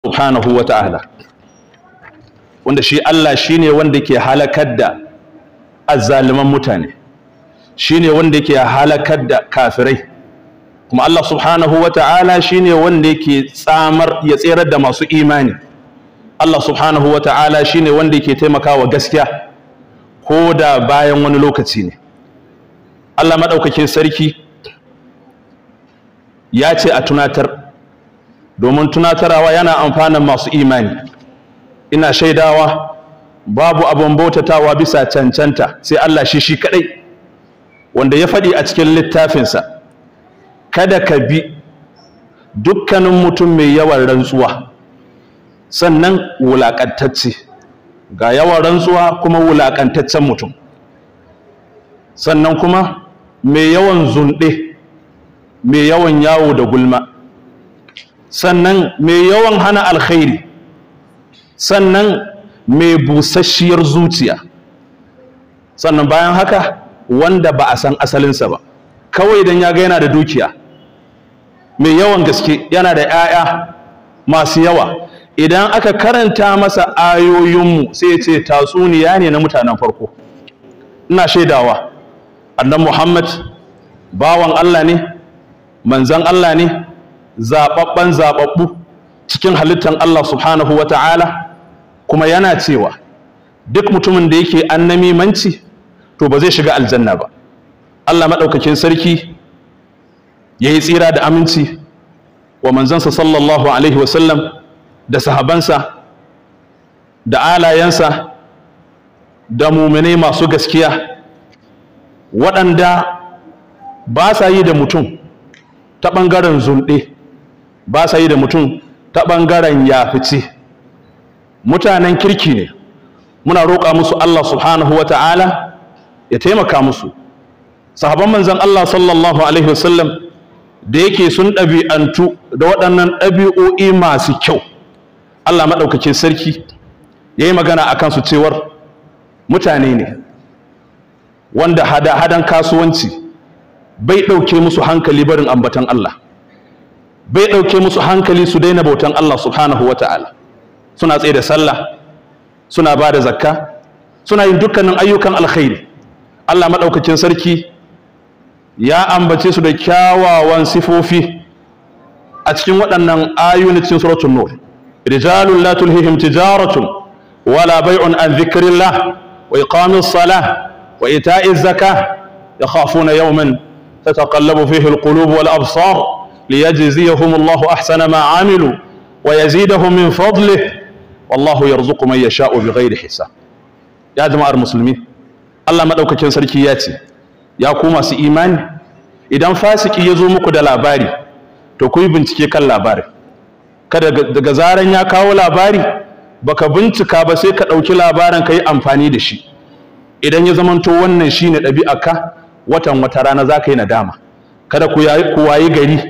subhanahu wa ta'ala wanda shi Allah shine wanda ke halakar da azzaliman mutane shine wanda ke halakar da kafirai kuma Allah subhanahu wa ta'ala shine wanda yake tsamar ya tserar da masu imani Allah subhanahu wa ta'ala shine wanda yake taimakawa gaskiya ko da bayan wani lokaci ne Allah maɗaukakin sarki ya ce a tunatar domin tunatarwa yana amfanin masu imani ina shaidawa babu abin bautatawa bisa cancanta sai Allah shi shi kadai wanda ya faɗi a cikin littafinsa kada ka bi dukkanin mutum mai yawan rantsuwa sannan wulaƙantacce ga yawan rantsuwa kuma wulaƙantaccen mutum sannan kuma mai yawan zunɗe mai yawan yawo da gulma sannan mai yawan hana alkhairi sannan mai busasshiyar zuciya sannan bayan haka wanda ba a san asalinsa ba kawai idan ya ga yana da dukiya mai yawan gaske yana da 'ya'ya masu yawa idan aka karanta masa ayoyinmu sai ya ce tatsuniya ne na mutanen farko ina shaidawa annan muhammad bawan allah ne manzan allah ne zaɓaɓɓen zaɓaɓɓu cikin halittar allah subhanahu wa ta'ala kuma yana cewa duk mutumin da yake annamimanci to ba zai shiga aljanna ba allah maɗaukakin sarki ya yi tsira da aminci wa manzansa sallallahu alaihi wasallam da sahabansa da alayensa da muminai masu gaskiya waɗanda ba sa yi da mutum ta ɓangaren zunɗe ba sa yi da mutum ta ɓangaren yafice mutanen kirki ne muna roƙa musu Allah subhanahu wa ta'ala ya taimaka musu sahaban manzan Allah sallallahu alaihi wasallam da yake sun ɗabi'antu da waɗannan ɗabi'o'i masu kyau Allah maɗaukakin sarki ya yi magana a kansu cewar mutane ne wanda hada-hadan kasuwanci bai ɗauke musu hankali barin ambatan Allah bai ɗauke musu hankali su daina bautan Allah subhanahu wa ta'ala suna tsaye da sallah suna ba da zakka suna yin dukkanin ayyukan alkhairi Allah maɗaukakin sarki ya ambace su da kyawawan sifofi a cikin waɗannan ayoyin cikin suratul nur rijalun la tulhihim tijaratun wala bai'un an dhikrillah wa iqamis salah wa ita'iz zakah yakhafuna yawman tataqallabu fihi alqulub wal absar liyajziyahum Allahu ahsana ma 'amilu wa yazidahum min fadlihi wallahu yarzuqu man yasha'u bighairi hisab ya jama'ar musulmi Allah madaukakin sarki ya ce ya ku masu imani idan fasiki ya zo muku da labari to ku yi bincike kan labari kada daga zaran ya kawo labari baka bincika ba sai ka ɗauki labarin ka yi amfani da shi idan ya zamanto wannan shine ɗabi'arka watan wata rana za ka yi nadama kada ku wayi gari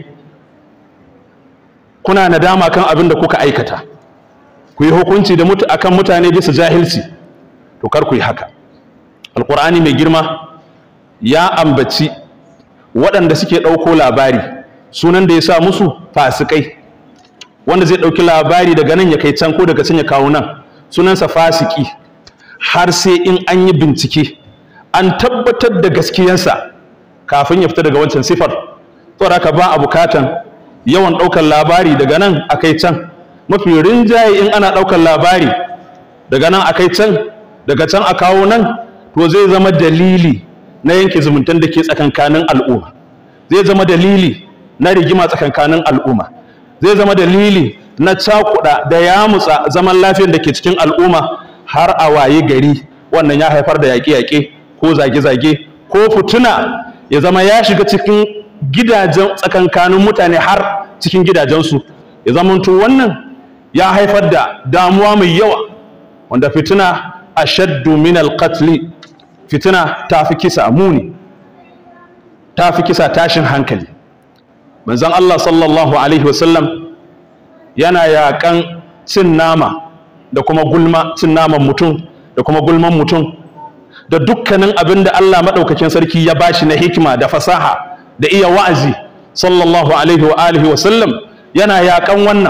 kuna nadama kan abin da kuka aikata ku yi hukunci da mutu akan mutane bisa jahilci to kar ku yi haka alqur'ani mai girma ya ambaci waɗanda suke ɗauko labari sunan da ya sa musu fasikai wanda zai ɗauki labari daga nan ya kai can ko daga can ya kawo nan sunansa fasiki har sai in an yi bincike an tabbatar da gaskiyansa kafin ya fita daga wancan sifar saboda haka ba a bukatan yawan ɗaukar labari daga nan a kai can mafi rinjaye in ana ɗaukar labari daga nan a kai can daga can a kawo nan to zai zama dalili na yanke zumuntan da ke tsakankanin al'umma zai zama dalili na rigima tsakankanin al'umma zai zama dalili na cakuɗa da yamutsa zaman lafiyar da ke cikin al'umma har a waye gari wannan ya haifar da yaƙe-yaƙe ko zage-zage ko fituna ya zama ya shiga cikin gidajen tsakankanin mutane har cikin gidajensu ya zamanto wannan ya haifar da damuwa mai yawa wanda fitina ashaddu min alqatli fitina ta fi kisa muni ta fi kisa tashin hankali manzon Allah sallallahu alaihi wasallam yana yaƙan cin nama da kuma gulma cin naman mutum da kuma gulman mutum da dukkanin abin da Allah maɗaukakin sarki ya bashi na hikima da fasaha da iya wa'azi sallallahu alaihi wa alihi wasallam yana yaƙan wannan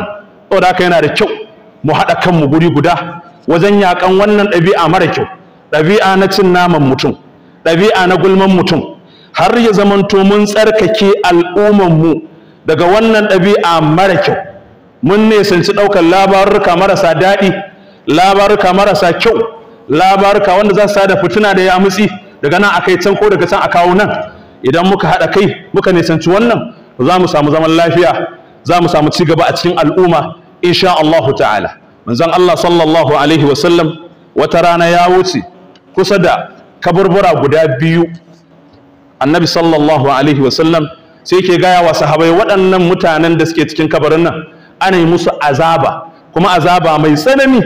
saboda haka yana da kyau mu haɗa kanmu guri guda wajen yaƙan wannan ɗabi'a mara kyau ɗabi'a na cin naman mutum ɗabi'a na gulman mutum har ya zamanto mun tsarkake al'ummanmu daga wannan ɗabi'a mara kyau mun nesanci ɗaukar labaruka marasa daɗi labaruka marasa kyau labaruka wanda za su sada fitina da yamutsi daga nan akai can ko daga can a kawo nan idan muka haɗa kai muka nisanci wannan za mu samu zaman lafiya za mu samu ci gaba a cikin al'umma insha Allahu ta'ala manzon Allah sallallahu alaihi wa sallam wata rana ya wuce kusa da kaburbura guda biyu annabi sallallahu alaihi wa sallam sai ke gaya wa sahabai waɗannan mutanen da suke cikin kabarin nan ana yi musu azaba kuma azaba mai tsanani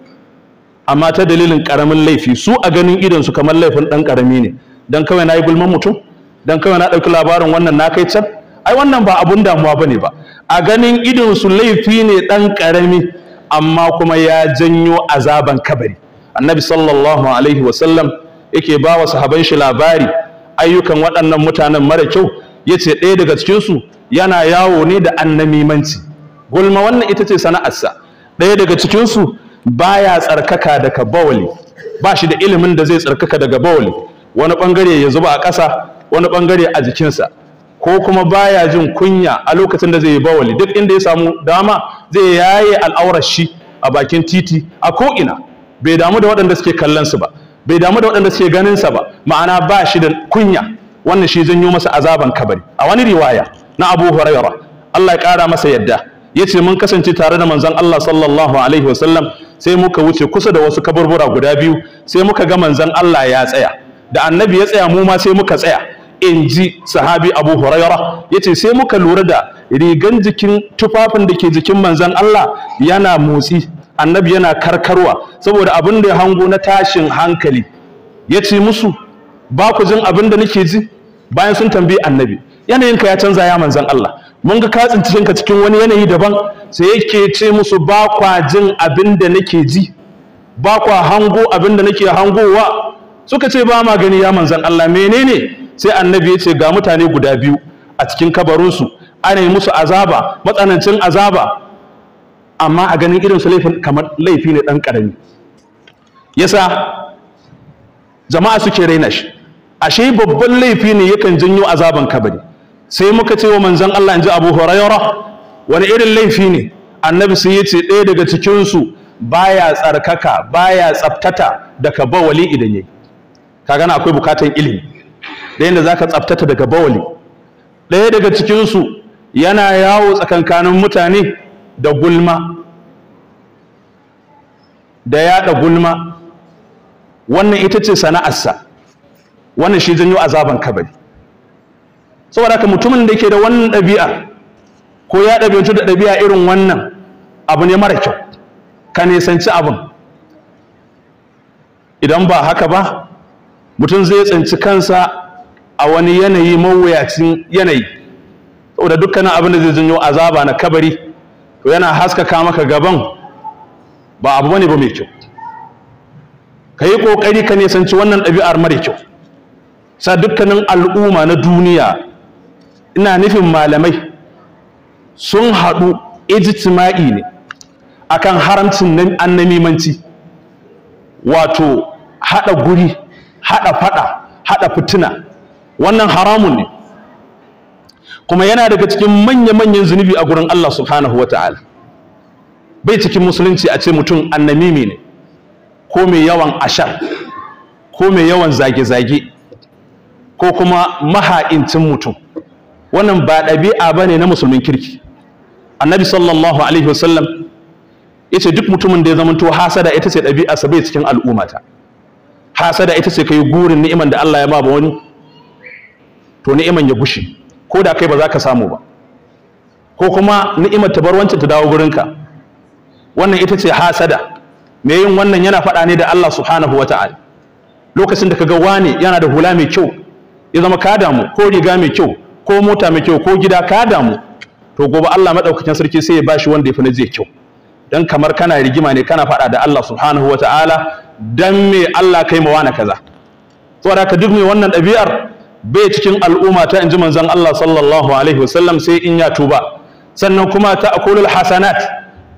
amma ta dalilin ƙaramin laifi su a ganin idonsu kamar laifin ɗan ƙarami ne don kawai na yi gulman mutum don kawai na ɗauki labarin wannan na kai can ai wannan ba abun damuwa ba ne ba a ganin idonsu laifi ne ɗan ƙarami amma kuma ya janyo azaban kabari annabi sallallahu alaihi wasallam yake ba wa sahaban shi labari ayyukan waɗannan mutanen mara kyau ya ce ɗaya daga cikinsu yana yawo ne da annamimanci gulma wannan ita ce sana'arsa ɗaya daga cikinsu baya tsarkaka daga bawali ba shi da ilimin da zai tsarkaka daga bawali wani ɓangare ya zuba a ƙasa wani ɓangare a jikinsa ko kuma baya jin kunya a lokacin da zai yi bawali duk inda ya samu dama zai yaye al'aurar shi a bakin titi a ko'ina bai damu da waɗanda suke kallon su ba bai damu da waɗanda suke ganin sa ba ma'ana ba shi da kunya wannan shi janyo masa azaban kabari a wani riwaya na Abu Hurairah Allah ya ƙara masa yadda yace mun kasance tare da manzon Allah sallallahu alaihi wasallam sai muka wuce kusa da wasu kaburbura guda biyu sai muka ga manzon Allah ya tsaya da annabi ya tsaya mu ma sai muka tsaya in ji sahabi Abu Hurairah yace sai muka lura da rigan jikin tufafin da ke jikin manzon Allah yana motsi annabi yana karkarwa saboda abin da ya hango na tashin hankali ya ce musu ba ku jin abin da nake ji bayan sun tambayi annabi yanayinka ya canza ya manzan Allah mun ga ka tsinci ka cikin wani yanayi daban sai yake ce musu ba kwa jin abin da nake ji ba kwa hango abin da nake hangowa suka ce ba ma gani ya manzan Allah menene sai annabi ya ce ga mutane guda biyu a cikin kabarinsu ana yi musu azaba matsanancin azaba amma a ganin irin su laifin kamar laifi ne ɗan ƙarami yasa jama'a suke raina shi ashe babban laifi ne yakan janyo azaban kabari sai muka ce wa manzon Allah in ji Abu Hurairah wani irin laifi ne annabi sai ya ce ɗaya daga cikinsu baya tsarkaka baya tsaftata daga bawali idan yayi ka gana akwai bukatan ilimi da yadda zaka tsaftata daga bawali ɗaya daga cikinsu yana yawo tsakankanin mutane da gulma da yaɗa gulma wannan ita ce sana'arsa wannan shi janyo azaban kabari saboda haka mutumin da yake da wannan ɗabi'a ko ya ɗabi'antu da ɗabi'a irin wannan abu ne mara kyau ka nisanci abin idan ba haka ba mutum zai tsinci kansa a wani yanayi mawuyacin yanayi saboda dukkanin abin da zai janyo azaba na kabari to yana haskaka maka gaban ba abu bane ba mai kyau ka yi ƙoƙari ka nisanci wannan ɗabi'ar mara kyau sa dukkanin al'umma na duniya ina nufin malamai sun haɗu ijtima'i ne akan haramcin annamimanci wato haɗa guri haɗa faɗa haɗa fitina wannan haramun ne kuma yana daga cikin manya-manyan zunubi a gurin Allah subhanahu wa ta'ala bai cikin musulunci a ce mutum annamimi ne ko mai yawan ashar ko mai yawan zage-zage ko kuma maha'incin mutum wannan ba ɗabi'a ba ne na musulmin kirki annabi sallallahu alaihi wasallam ya ce duk mutumin da ya zamanto hasada ita ce ɗabi'arsa bai cikin al'ummata hasada ita ce ka yi gurin ni'iman da Allah ya ba wani to ni'iman ya gushe ko da kai ba za ka samu ba ko kuma ni'imar ta bar wancan ta dawo gurinka wannan ita ce hasada me yin wannan yana faɗa ne da Allah subhanahu wa ta'ala lokacin da ka ga wani yana da hula mai kyau ya zama ka damu ko riga mai kyau ko mota mai kyau ko gida ka damu to gobe Allah madaukakin sarki sai ya bashi wanda ya fi na zai kyau dan kamar kana rigima ne kana faɗa da Allah subhanahu wa ta'ala dan me Allah kai ma wani kaza saboda haka duk mai wannan ɗabi'ar bai cikin al'umma ta inji manzon Allah sallallahu alaihi wasallam sai in ya tuba sannan kuma ta akulul hasanat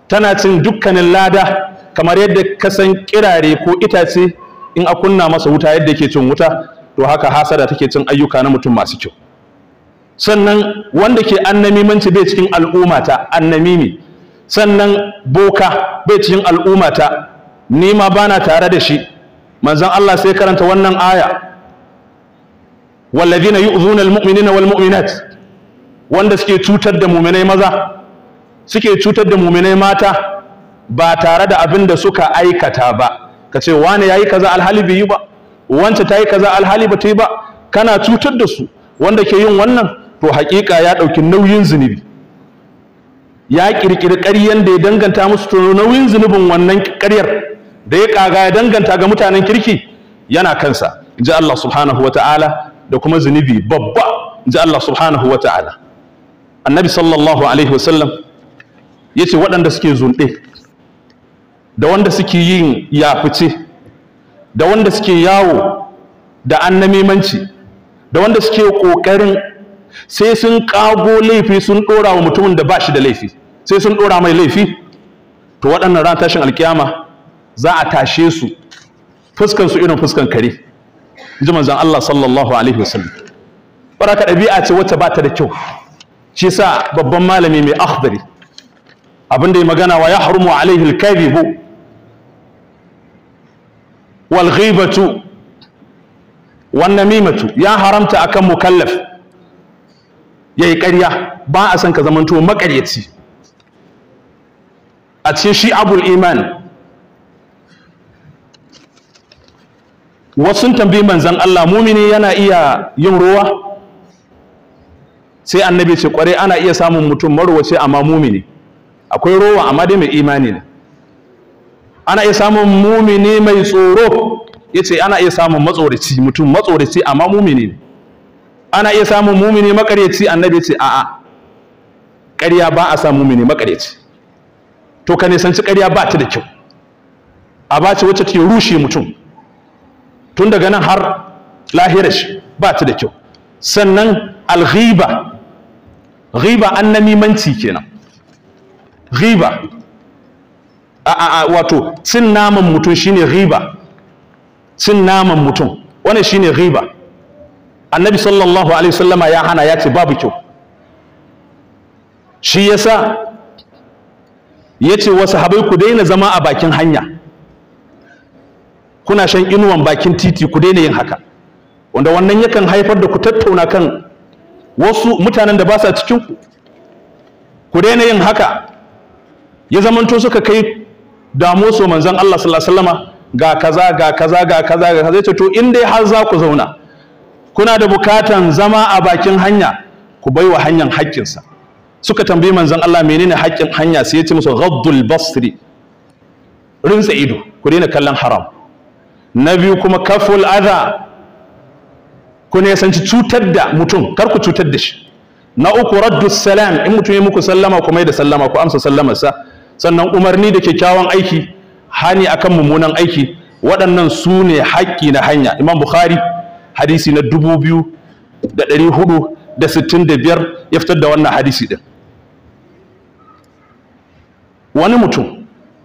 tana cin dukkanin lada kamar yadda ka san kirare ko itace in a kunna masa wuta yadda yake cin wuta to haka hasada take cin ayyuka na mutum masu kyau sannan wanda ke annamimanci bai cikin al'ummata annamimi sannan boka bai cikin al'ummata ni ma bana tare da shi manzon Allah sai karanta wannan aya wallazina yu'zuna almu'minina walmu'minat wanda suke cutar da mu'minai maza suke cutar da mu'minai mata ba tare da abin da suka aikata ba kace wani yayi kaza alhali bai yi ba wance tayi kaza alhali ba ta yi ba kana cutar da su wanda ke yin wannan to haƙiƙa ya ɗauki nauyin zunubi ya ƙirƙiri ƙaryen da ya danganta musu to nauyin zunubin wannan ƙaryar da ya ƙaga ya danganta ga mutanen kirki yana kansa in ji Allah subhanahu wa ta'ala da kuma zunubi babba in ji Allah subhanahu wa ta'ala annabi sallallahu alaihi wasallam ya ce waɗanda suke zunɗe da wanda suke yin yafice da wanda suke yawo da annamimanci da wanda suke ƙoƙarin sai sun ƙago laifi sun ɗora wa mutumin da ba shi da laifi sai sun ɗora mai laifi to waɗannan ran tashin alkiyama za a tashe su fuskan su irin fuskan kare ji manzon Allah sallallahu alaihi wasallam baraka ɗabi'a ce wacce ba ta da kyau shi sa babban malami mai akhdari abin da ya magana wa ya harumu alaihi alkadhibu wal ghibatu wan namimatu ya haramta akan mukallaf yayi ƙarya ba a san ka zamanto maƙaryaci a cikin shi abul iman wasu sun tambayi manzon Allah mumini yana iya yin ruwa sai annabi ce kware ana iya samun mutum marwace amma mumini akwai rowa amma dai mai imani ne ana iya samun mumini mai tsoro yace ana iya samun matsoraci mutum matsoraci amma mumini ne ana iya samun mumini makaryaci annabi ce a'a ƙarya ba a samun mumini makaryaci to ka nisanci ƙarya ba ta da kyau a ba ce wacce take rushe mutum tun daga nan har lahirar shi ba ta da kyau sannan alghiba ghiba annamimanci kenan ghiba a a wato cin naman mutum shine ghiba cin naman mutum wannan shine ghiba annabi sallallahu alaihi wasallama ya hana ya ce babu kyau shi yasa yace wasu habai ku daina zama a bakin hanya kuna shan inuwan bakin titi ku daina yin haka wanda wannan yakan haifar da ku tattauna kan wasu mutanen da ba sa cikin ku ku daina yin haka ya zamanto suka kai damo so manzon Allah sallallahu alaihi wasallama ga kaza ga kaza ga kaza ga kaza to in dai har za ku zauna kuna da bukatan zama a bakin hanya ku baiwa hanyar haƙƙinsa suka tambayi manzon Allah menene haƙƙin hanya sai ya ce musu ghaddul basri rinsa ido ku daina kallon haram na biyu kuma kaful adha ku ne sanci cutar da mutum kar ku cutar da shi na uku raddu salam in mutum ya muku sallama ku mai da sallama ku amsa sallamarsa sannan umarni da kyakkyawan aiki hani akan mummunan aiki waɗannan su ne haƙƙi na hanya imam bukhari hadisi na dubu biyu da ɗari hudu da sittin da biyar ya fitar da wannan hadisi ɗin wani mutum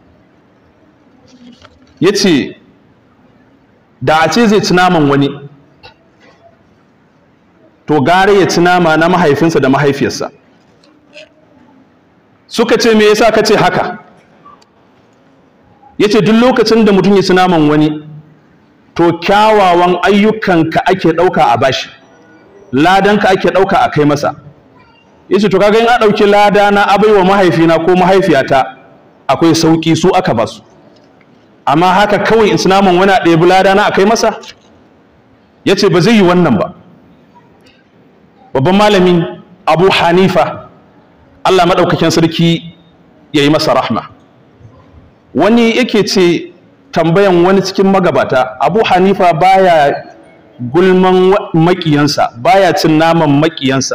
ya ce da a ce zai ci naman wani to gare ya ci nama na mahaifinsa da mahaifiyarsa suka ce me yasa ka ce haka ya ce duk lokacin da mutum ya ci naman wani to kyawawan ayyukanka ake ɗauka a bashi ladanka ake ɗauka a kai masa ya ce to kaga in a ɗauki lada na abaiwa mahaifina ko mahaifiyata akwai sauƙi su aka basu amma haka kawai in ci naman wani a ɗebi lada na a kai masa ya ce ba zai yi wannan ba babban malamin abu hanifa allah maɗaukakin sarki ya yi masa rahma wani yake ce tambayan wani cikin magabata abu hanifa baya gulman makiyansa baya cin naman makiyansa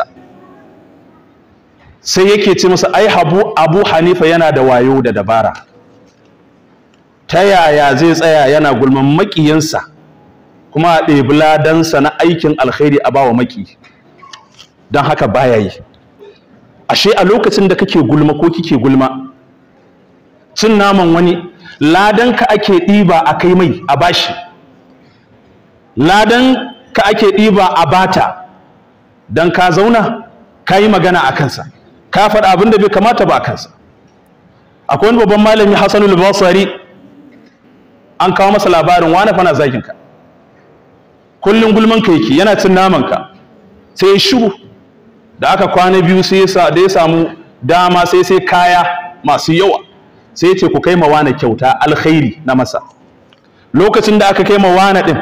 sai yake ce masa ai abu, abu hanifa yana da wayo da dabara ta yaya zai tsaya yana gulman makiyansa kuma a ɗebi ladansa na aikin alkhairi a bawa maki don haka baya yi ashe a lokacin da kake gulma ko kike gulma cin naman wani ladan ka ake ɗiba a kai mai a bashi ladan ka ake ɗiba a bata don ka zauna ka yi magana a kansa ka faɗa abin da bai kamata ba a kansa akwai wani babban malami hassanul basari an kawo masa labarin wani fana zagin ka kullum gulman ka yake yana cin naman ka sai ya shiru da aka kwana biyu sai da ya samu dama sai sai kaya masu yawa sai ya ce ku kai ma wani kyauta alkhairi na masa lokacin da aka kai ma wani din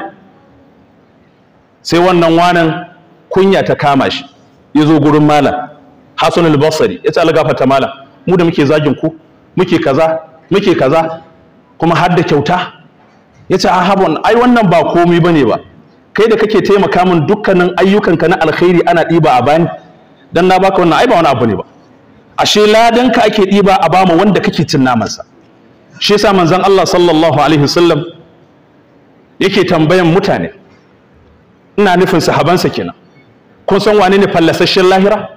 sai wannan wanan kunya ta kama shi ya zo gurin malam Hassan al-Basri ya ce algafata malam mu da muke zagin ku muke kaza muke kaza kuma har da kyauta ya ce ahabon ai wannan ba komai bane ba kai da kake taimaka min dukkanin ayyukanka na alkhairi ana ɗiba a bani dan na baka wannan ai ba wani abu ne ba ashe ladan ka ake ɗiba a bama wanda kake cin namansa shi yasa manzon Allah sallallahu alaihi wasallam yake tambayan mutane ina nufin sahabansa kenan kun san wane ne fallasasshen lahira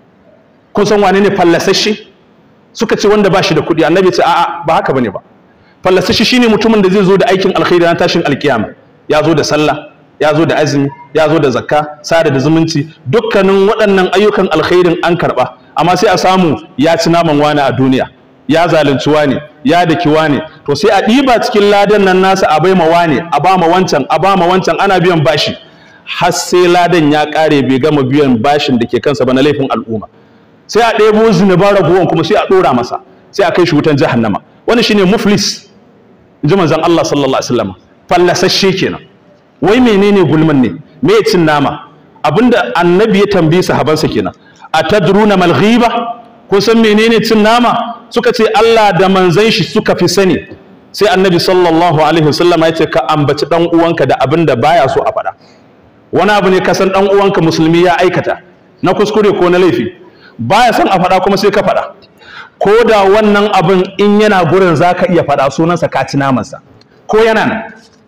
kun san wane ne fallasasshe suka ce wanda ba shi da kuɗi annabi ce a'a ba haka bane ba fallasasshe shine mutumin da zai zo da aikin alkhairi na tashin alkiyama ya zo da sallah ya zo da azumi ya zo da zakka sada da zumunci dukkanin waɗannan ayyukan alkhairin an karɓa amma sai a samu ya ci naman wani a duniya ya zalunci wani ya daki wani to sai a ɗiba cikin ladan nan nasa a baima wani a ba ma wancan a ba ma wancan ana biyan bashi har sai ladan ya ƙare bai gama biyan bashin da ke kansa ba na laifin al'umma sai a ɗebo zunuban raguwan kuma sai a ɗora masa sai a kai shi wutan jahannama wani shine muflis in ji manzon Allah sallallahu alaihi wasallam fallasasshe kenan wai menene gulman ne me cin nama abinda annabi ya tambayi sahabansa kenan atadruna mal ghiba kun san menene cin nama suka ce Allah da manzon shi suka fi sani sai annabi sallallahu alaihi wasallam ya ce ka ambaci dan uwanka da abinda baya so a faɗa wani abu ne ka san dan uwanka musulmi ya aikata na kuskure ko na laifi baya son a faɗa kuma sai ka faɗa ko da wannan abin in yana gurin zaka iya faɗa sunansa ka ci namansa ko yana nan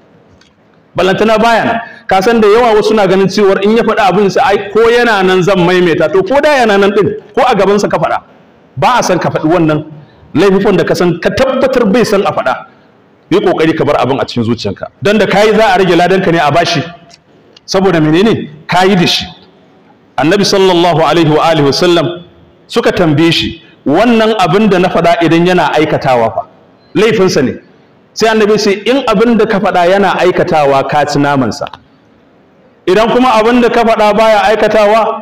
ballantana baya nan ka san da yawa wasu na ganin cewar in ya faɗa abin sa ai ko yana nan zan maimaita to ko da yana nan din ko a gaban sa ka faɗa ba a san ka faɗi wannan laifin da ka san ka tabbatar bai san a faɗa yi kokari ka bar abin a cikin zuciyanka dan da kai za a rage ladanka ne a bashi saboda menene kayi da shi annabi sallallahu alaihi wa alihi wasallam suka tambaye shi wannan abin da na faɗa idan yana aikatawa fa laifinsa ne sai annabi sai in abin da ka faɗa yana aikatawa ka ci namansa idan kuma abin da ka faɗa baya aikatawa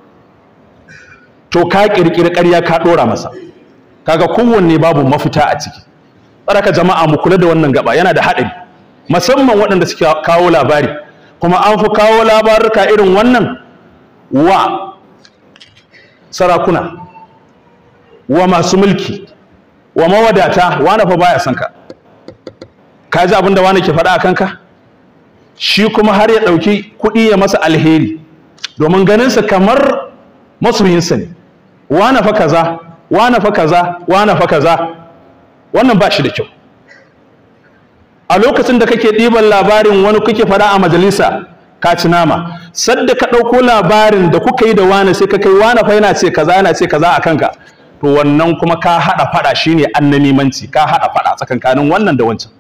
to ka ƙirƙiri ƙarya ka ɗora masa kaga kowanne babu mafita a ciki tsaraka jama'a mu kula da wannan gaba yana da haɗari musamman waɗanda suke kawo labari kuma an fi kawo labaruka irin wannan wa sarakuna wa masu mulki wa mawadata wane fa baya son ka ka ji abin da wane ke faɗa a kanka shi kuma har ya ɗauki kuɗi ya masa alheri domin ganinsa kamar masoyinsa ne wane fa kaza wane fa kaza wane fa kaza wannan ba shi da kyau a lokacin da kake ɗiban labarin wani kuke faɗa a majalisa ka ci nama sadda ka ɗauko labarin da kuka yi da wani sai ka kai wani fa yana ce kaza yana ce kaza a kanka to wannan kuma ka haɗa faɗa shine annamimanci ka haɗa faɗa tsakankanin wannan da wancan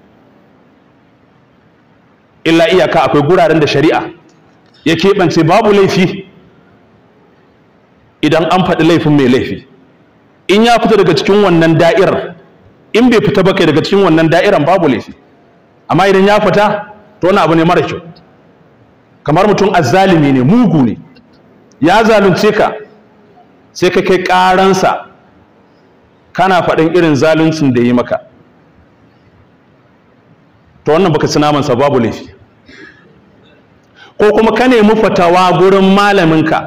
illa iyaka akwai guraren da shari'a ya keɓance babu laifi idan an faɗi laifin mai laifi in ya fita daga cikin wannan da'irar in bai fita ba kai daga cikin wannan da'iran babu laifi amma idan ya fita to wani abu ne mara kyau kamar mutum azzalimi ne mugu ne ya zalunce ka sai ka kai ƙaransa kana faɗin irin zaluncin da yi maka to wannan baka ci namansa babu laifi ko kuma ka nemi fatawa gurin malaminka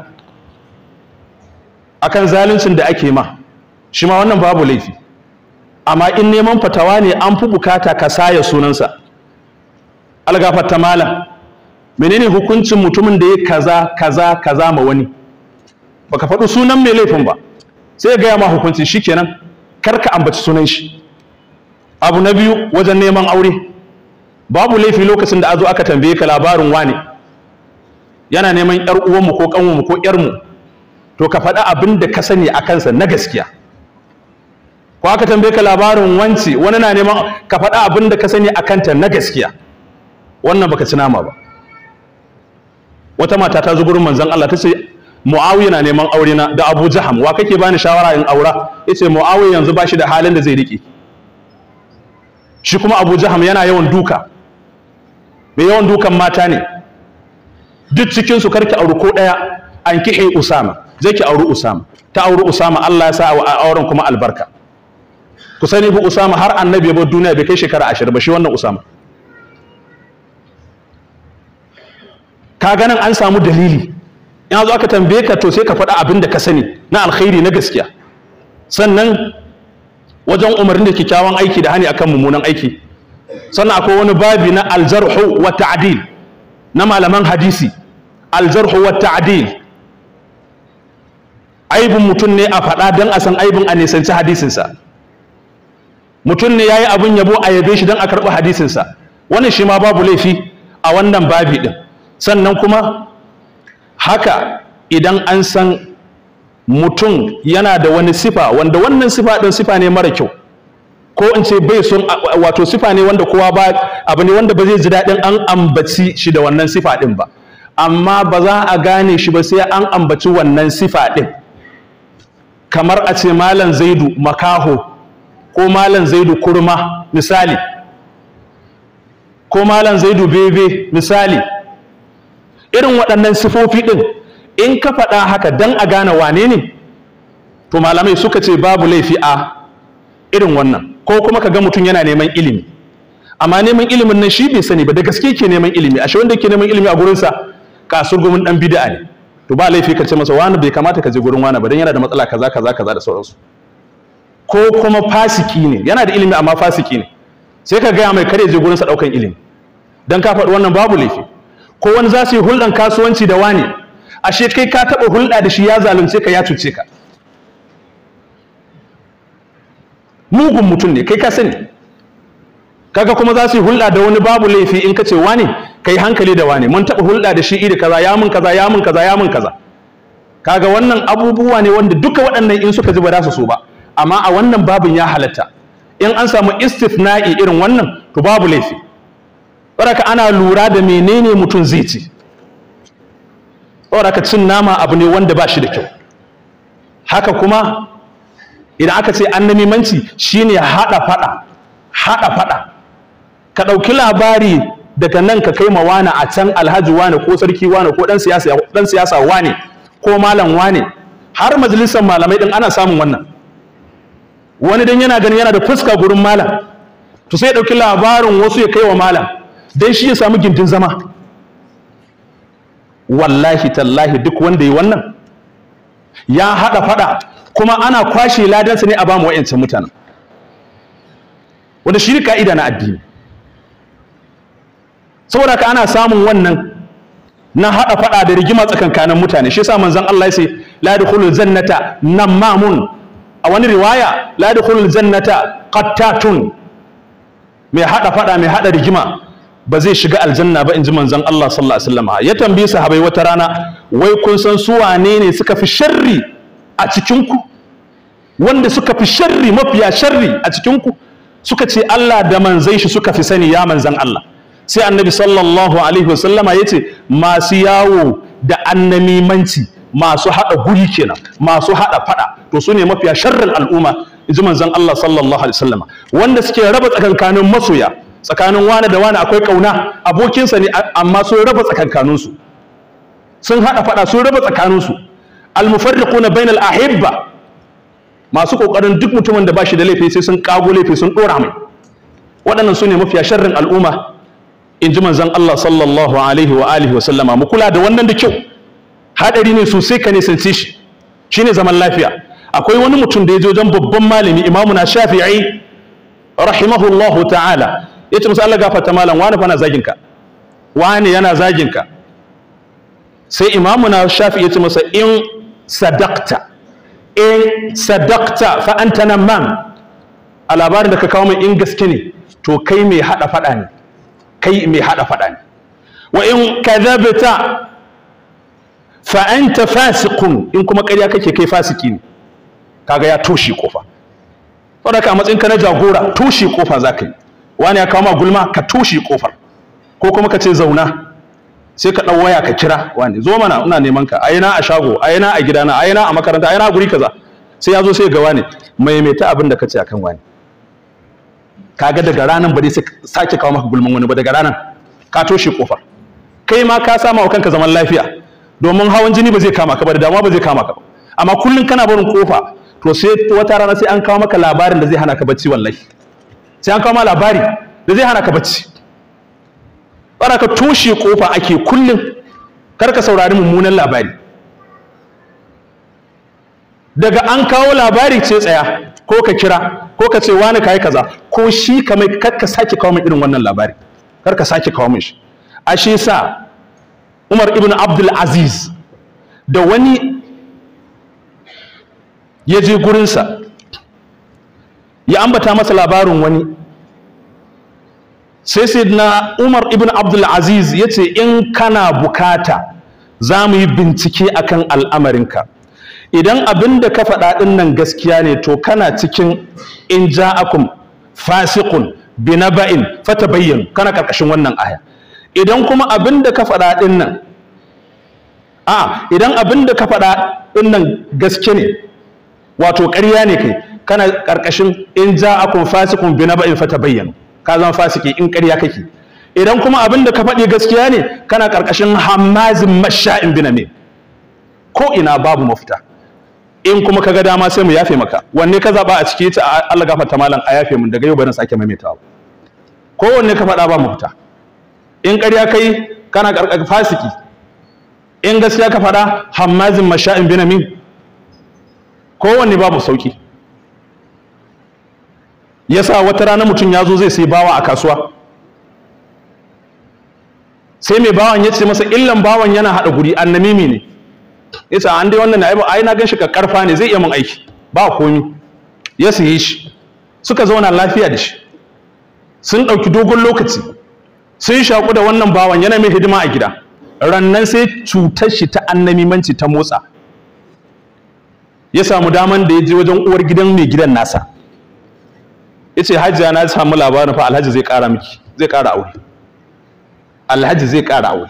akan zaluncin da ake ma shi ma wannan babu laifi amma in neman fatawa ne an fi bukata ka saya sunansa algafarta malam menene hukuncin mutumin da ya kaza kaza kaza ma wani baka faɗi sunan mai laifin ba sai ya gaya ma hukunci shikenan kar ka ambaci sunan shi abu na biyu wajen neman aure babu laifi lokacin da azo aka tambaye ka labarin wani yana neman yar uwanmu ko kanwanmu ko yarmu to ka faɗi abin da ka sani a kansa na gaskiya ko aka tambaye ka labarin wance wani na neman ka faɗa abin da ka sani a kanta na gaskiya wannan baka ci nama ba wata mata ta zo gurin manzon Allah ta ce Muawiya na neman aure na da Abu Jaham wa kake bani shawara in aura yace Muawiya yanzu bashi da halin da zai rike shi kuma Abu Jaham yana yawan duka mai yawan dukan mata ne duk cikin su karki auri ko daya an kihe Usama zai ki auri Usama ta auri Usama Allah ya sa wa auren kuma albarka ku sani bu Usama har annabi ya bar duniya bai kai shekara 20 ba shi wannan Usama ka ganin an samu dalili in zo aka tambaye ka to sai ka faɗa abin da ka sani na alkhairi na gaskiya sannan wajen umarni da kyakkyawan aiki da hani akan mummunan aiki sannan akwai wani babi na aljarhu wa ta'dil na malaman hadisi aljarhu wa ta'dil aibin mutum ne a faɗa don a san aibin a nisanci hadisinsa mutum ne ya yi abin yabo a yabe shi don a karɓi hadisinsa wannan shi ma babu laifi a wannan babi ɗin sannan kuma haka idan an san mutum yana da wani sifa wanda wannan sifa ɗin sifa ne mara kyau ko in ce bai son wato sifa ne wanda kowa ba abu ne wanda ba zai ji daɗin an ambaci shi da wannan sifa ɗin ba amma ba za a gane shi ba sai an ambaci wannan sifa ɗin kamar a ce malam zaidu makaho ko malam zaidu kurma misali ko malam zaidu bebe misali irin waɗannan sifofi ɗin in ka faɗa haka don a gane wane ne to malamai suka ce babu laifi a irin wannan ko kuma ka ga mutum yana neman ilimi amma neman ilimin nan shi bai sani ba da gaske ke neman ilimi ashe wanda ke neman ilimi a gurinsa kasur gumin ɗan bid'a ne to ba laifi ka ce masa wani bai kamata ka je gurin wani ba don yana da matsala kaza kaza kaza da sauransu ko kuma fasiki ne yana da ilimi amma fasiki ne sai ka gaya mai kare je gurinsa ɗaukan ilimi don ka faɗi wannan babu laifi ko wani za su yi hulɗan kasuwanci da wani ashe kai ka taɓa hulɗa da shi ya zalunce ka ya cuce ka mugun mutum ne kai ka sani kaga kuma za su yi hulɗa da wani babu laifi in ka ce wani ka yi hankali da wani mun taɓa hulɗa da shi iri kaza ya mun kaza ya mun kaza ya mun kaza kaga wannan abubuwa ne wanda duka waɗannan in suka ji ba za su so ba amma a wannan babin ya halatta in an samu istithna'i irin wannan to babu laifi saboda ana lura da menene mutum zai ci saboda cin nama abu ne wanda ba shi da kyau haka kuma idan aka ce annamimanci shine haɗa faɗa haɗa faɗa ka ɗauki labari daga nan ka kai ma wane a can alhaji wane ko sarki wane ko ɗan siyasa ɗan siyasa wane ko malam wane har majalisar malamai ɗin ana samun wannan wani dan yana ganin yana da fuska gurin malam to sai ya ɗauki labarin wasu ya kai wa malam dan shi ya samu gindin zama wallahi tallahi duk wanda yi wannan ya haɗa faɗa kuma ana kwashe ladansa ne a ba mu wa'yancan mutanen wanda shi ne ka'ida na addini saboda ka ana samun wannan na haɗa faɗa da rigima tsakankanin mutane shi yasa manzon Allah ya ce la yadkhulul jannata namamun a wani riwaya la yadkhulul jannata qattatun mai haɗa faɗa mai haɗa rigima ba zai shiga aljanna ba in ji manzon Allah sallallahu alaihi wasallam ya tambaye sahabbai wata rana wai kun san su wane ne suka fi sharri a cikin ku wanda suka fi sharri mafiya sharri a cikin ku suka ce Allah da manzai shi suka fi sani ya manzan Allah sai annabi sallallahu alaihi wasallama ya ce masu yawo da annamimanci masu haɗa guri kenan masu haɗa faɗa to su ne mafiya sharrin al'umma in ji manzan Allah sallallahu alaihi wasallama wanda suke raba tsakankanin masoya tsakanin wane da wane akwai kauna abokinsa ne amma sun raba tsakankaninsu sun haɗa faɗa sun raba tsakaninsu almufarriquna bainal ahibba masu kokarin duk mutumin da bashi da laifi sai sun kago laifi sun dora mai waɗannan su ne mafiya sharrin al'umma in ji manzon Allah sallallahu alaihi wa alihi wa sallama mu kula da wannan da kyau hadari ne sosai ka nisance shi shine zaman lafiya akwai wani mutum da ya je wajen babban malami imamu na shafi'i rahimahullahu ta'ala ya ce musu Allah gafarta malam wani fa na zagin ka wani yana zagin ka sai imamu na shafi'i ya ce masa in sadaqta in sadaqta fa anta namam a labarin da ka kawo mai in gaske ne to kai mai hada fada ne kai mai hada fada ne wa in kadhabta fa anta fasiqun in kuma ƙarya kake kai fasiki ne kaga ya toshe kofa saboda ka a matsayin ka na jagora toshe kofa za ka yi wani ya kawo ma gulma ka toshe kofar ko kuma ka ce zauna sai ka ɗau waya ka kira wani zo mana ina neman ka aina a shago aina a gidana aina a makaranta aina a guri kaza sai ya zo sai ga wani maimaita abin da ka ce akan wani kaga daga ranan ba dai sake kawo maka gulman wani ba daga ranan ka toshe kofar kai ma ka sama wa kanka zaman lafiya domin hawan jini ba zai kama ka ba da damuwa ba zai kama ka ba amma kullum kana barin kofa to sai wata rana sai an kawo maka labarin da zai hana ka bacci wallahi sai an kawo ma labari da zai hana ka bacci bara ka toshe kofa ake kullum kar ka saurari mummunan labari daga an kawo labari ce tsaya ko ka kira ko ka ce wani kai kaza ko shi ka mai kar ka sake kawo min irin wannan labari kar ka sake kawo min shi ashe sa Umar ibn Abdul Aziz da wani ya je gurinsa ya ambata masa labarin wani sai sai na umar ibn abdul aziz ya ce in kana bukata za mu yi bincike akan al'amarinka idan abin da ka faɗa ɗin nan gaskiya ne to kana cikin in ja'akum fasiqun binaba'in fatabayyanu kana karkashin wannan aya idan kuma abin da ka faɗa ɗin nan a idan abin da ka faɗa ɗin nan gaske ne wato ƙarya ne kai kana ƙarƙashin in ja'akum fasiqun binaba'in fatabayyanu ka zama fasiki in ƙarya kake idan kuma abin da ka faɗi gaskiya ne kana ƙarƙashin hammazin masha'in biname ko ina babu mafita in kuma kaga dama sai mu yafe maka wanne ka zaba a ciki ta Allah gafarta malam a yafe mun daga yau bari sake maimaitawa ko wanne ka faɗa ba mafita in ƙarya kai kana ƙarƙashin fasiki in gaskiya ka faɗa hammazin masha'in binamin kowanne babu sauki yasa wata rana mutum ya zo zai sai bawa a kasuwa sai mai bawan ya ce masa illan bawan yana haɗa guri annamimi ne yasa an dai wannan ai na gan shi karfa ne zai iya mun aiki ba komi ya siye shi suka zauna lafiya da shi sun ɗauki dogon lokaci sun shaƙu da wannan bawan yana mai hidima a gida rannan sai cutar shi ta annamimanci ta motsa ya samu daman da ya je wajen uwar gidan mai gidan nasa ya ce hajiya na samu labarin fa alhaji zai ƙara miki zai ƙara aure alhaji zai ƙara aure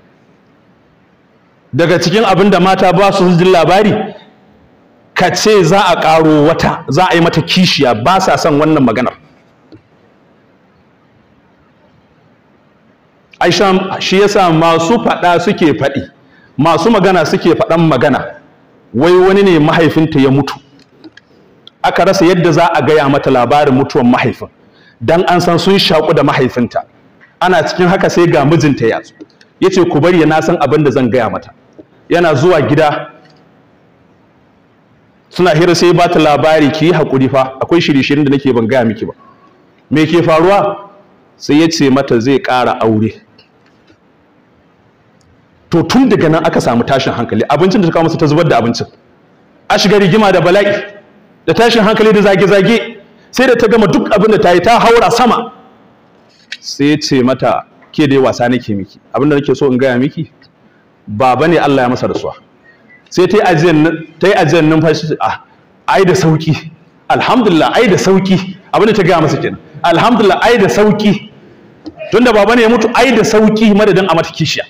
daga cikin abin da mata ba su jin labari ka ce za a ƙaro wata za a yi mata kishiya ba sa son wannan maganar aisha shi yasa masu faɗa suke faɗi masu magana suke faɗan magana wai wani ne mahaifinta ya mutu aka rasa yadda za a gaya mata labarin mutuwan mahaifin dan an san sun shaƙu da mahaifinta ana cikin haka sai ga mijinta ya zo ya ce ku bari na san abin da zan gaya mata yana zuwa gida suna hira sai ba ta labari ki yi haƙuri fa akwai shirye-shiryen da nake ban gaya miki ba me ke faruwa sai ya ce mata zai ƙara aure to tun daga nan aka samu tashin hankali abincin da ta kawo masa ta zubar da abincin a shiga rigima da bala'i da tashin hankali da zage-zage sai da ta gama duk abin da ta yi ta haura sama sai ya ce mata ke dai wasa nake miki abin da nake so in gaya miki baba ne Allah ya masa rasuwa sai ta yi ajiyar numfashi ah ai da sauki alhamdulillah ai da sauki abin da ta gaya masa kenan alhamdulillah ai da sauki tunda baba ne ya mutu ai da sauki madadin a mata kishiya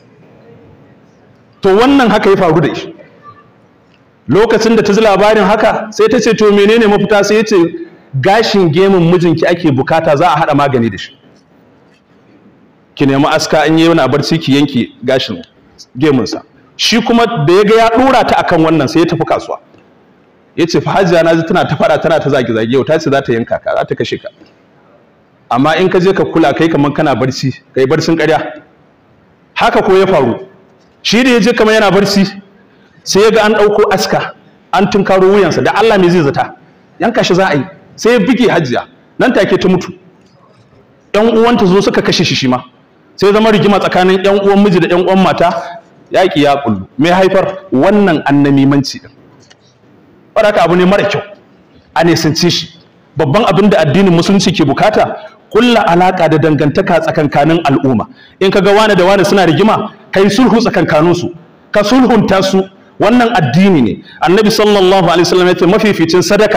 to wannan haka ya faru da shi lokacin da ta ji labarin haka sai ta ce to menene mafita sai ya ce gashin gemun mijinki ake bukata za a haɗa magani da shi ki nemi aska in yi wani barci ki yanke gashin gemunsa shi kuma da ya ga ya ɗora ta akan wannan sai ya tafi kasuwa ya ce fa hajiya na ji tana ta faɗa tana ta zage zage yau ta ce za ta yanka ka za ta kashe ka amma in ka je ka kula kai kamar kana barci kai barcin ƙarya haka ko ya faru shi da ya je kamar yana barci sai ya ga an ɗauko aska an tunkaro wuyansa da Allah me zai zata yanka shi za a yi sai ya bige hajiya nan take ta mutu ƴan uwanta zo suka kashe shi shi ma sai zama rigima tsakanin ƴan uwan miji da ƴan uwan mata yaƙi ya kullu me haifar wannan annamimanci din wadaka abu ne mara kyau a nesance shi babban abin da addinin musulunci ke bukata kulla alaka da dangantaka tsakankanin al'umma in kaga wani da wani suna rigima kai sulhu tsakankaninsu ka sulhunta su wannan addini ne annabi sallallahu alaihi wasallam yace mafificin sadaka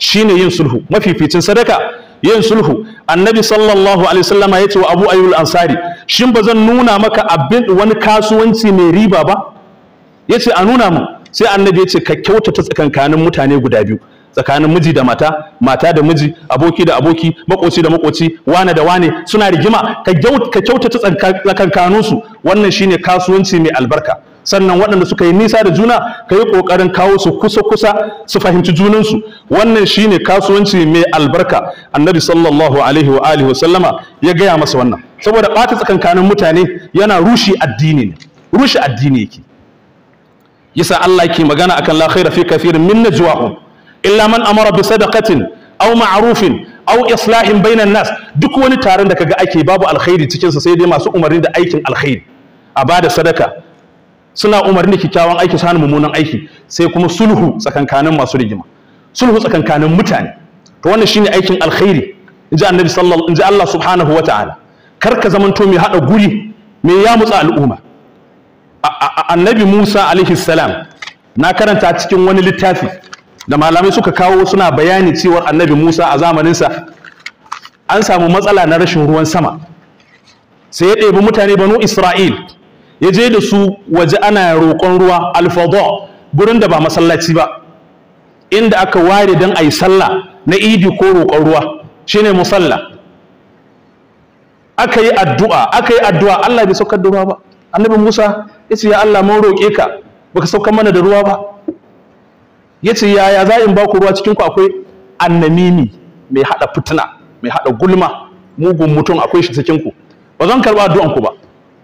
shine yin sulhu mafificin sadaka yin sulhu annabi sallallahu alaihi wasallama yace wa abu ayyul ansari shin ba zan nuna maka abin wani kasuwanci mai riba ba yace a nuna mu sai annabi yace ka kyautata tsakankanin mutane guda biyu tsakanin miji da mata mata da miji aboki da aboki makoci da makoci wane da wane suna rigima ka kyautata tsakankaninsu wannan shine kasuwanci mai albarka sannan waɗanda suka yi nisa da juna ka yi ƙoƙarin kawo su kusa-kusa su fahimci junansu wannan shine kasuwanci mai albarka annabi sallallahu alaihi wa alihi wa sallama ya gaya masa wannan saboda ɓata tsakankanin mutane yana rushe addini ne rushe addini yake yasa Allah yake magana akan la khaira fi kathirin min najwahum illa man amara bi sadaqatin aw ma'rufin aw islahin bainan nas duk wani taron da kaga ake babu alkhairi cikin sa sai dai masu umarni da aikin alkhairi a bada sadaka suna umarni kyakkyawan aiki su hana mummunan aiki sai kuma sulhu tsakankanin masu rigima sulhu tsakankanin mutane to wannan shine aikin alkhairi inji annabi sallallahu inji Allah subhanahu wata'ala kar ka zamanto mai hada guri mai ya mutsa al'umma annabi Musa alaihi salam na karanta cikin wani littafi da malamai suka kawo suna bayani cewar annabi Musa a zamaninsa an samu matsala na rashin ruwan sama sai ya ɗebi mutane banu Isra'il ya je da su waje ana roƙon ruwa alfadha gurin da ba masallaci ba inda aka ware don a yi sallah na idi ko roƙon ruwa shine musalla aka yi addu'a aka yi addu'a Allah bai saukar da ruwa ba annabi Musa ya ce ya Allah mun roƙe ka baka saukar mana da ruwa ba ya ce yaya za in ba ku ruwa cikin ku akwai annamimi mai haɗa fitina mai haɗa gulma mugun mutum akwai shi cikin ku ba zan karɓa addu'an ku ba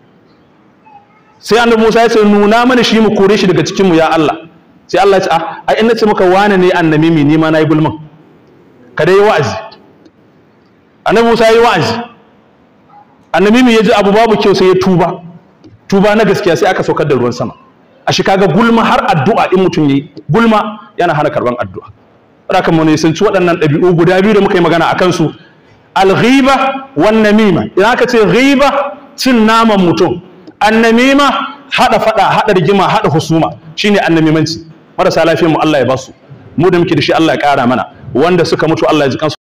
sai annabi Musa ya ce nuna mana shi mu kore shi daga cikin mu ya Allah sai Allah ya ce ah ai in nace maka wane ne annamimi ni ma nayi gulman ka dai wa'azi annabi Musa yayi wa'azi annamimi ya ji abu babu kyau sai ya tuba tuba na gaskiya sai aka saukar da ruwan sama a shi kaga gulma har addu'a in mutum yi gulma yana hana karban addu'a haka mu ne sun ci waɗannan ɗabi'u guda biyu da muka yi magana a kansu al-ghiba wan namima idan aka ce ghiba cin naman mutum annamima hada fada hada rigima hada husuma shine annamimanci marasa lafiyar mu Allah ya basu mu da muke da shi Allah ya kara mana wanda suka mutu Allah ya ji kansu